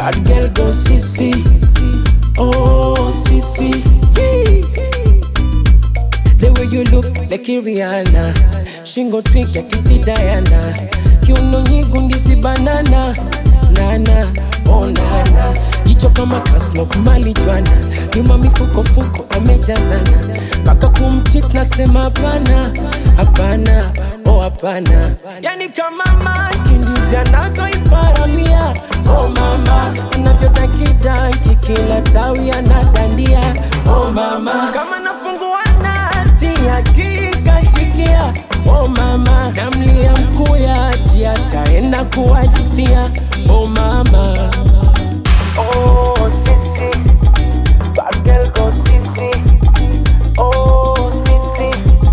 Bad girl go sissy. Oh, sissy. Yee. The way you look like Rihanna Shingo twink ya titi Diana Kiuno nyigundi banana Nana, oh nana Jicho kama kaslok mali jwana Nyuma mifuko fuko amejazana Paka kumchit nasema hapana Hapana, oh hapana Yani kama mankindizi anavyoiparamia Oh mama, anavyotakidaki kila tawi anadandia Oh mama, kama nafungua nati akikachikia Oh mama, namlia mkuya ati ataenda kuwadithia Oh mama Oh, sissy, bad girl go sissy. Oh, sissy,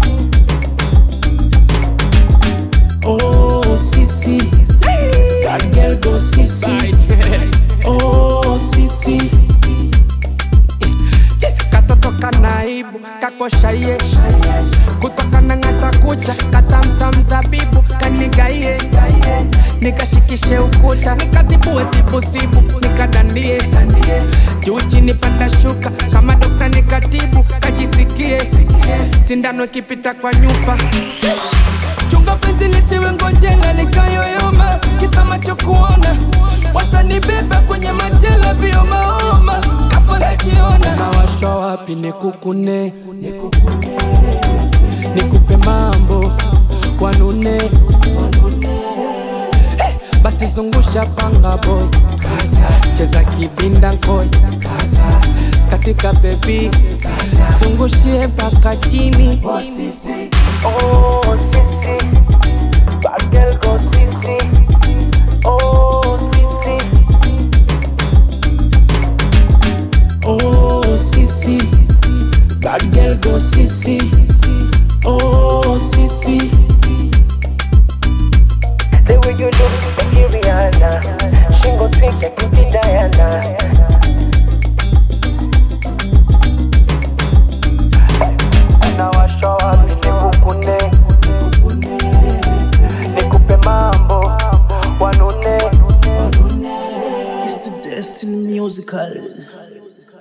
Oh sisi Bad girl go sisi Oh sisi katotoka naibu kakoshaie kutoka na ng'ata kucha katamta mzabibu kanigaie nikashikishe ukuta nikatibue sibusibu nikadandie juu chini panda shuka kama dokta nikatibu kajisikie sindano ikipita kwa nyufa chunga penzi lisiwe ngonjela likayoyoma kisa macho kuona watanibeba kwenye majela viomaoma kafa najiona nawasha wapi nikukune nikupe mambo wanune Eh, basi zungusha panga boy cheza kibinda nkoi katika bebi zungushie mpaka chini oh, sissy, bad girl go sissy. Oh, sissy, Oh sisi Bad girl go sisi Oh sisi the way you look like Rihanna. Shingo twink ya titi Diana. Nawasha wapi nikukune, nikupe mambo wanune It's the Destiny Musical.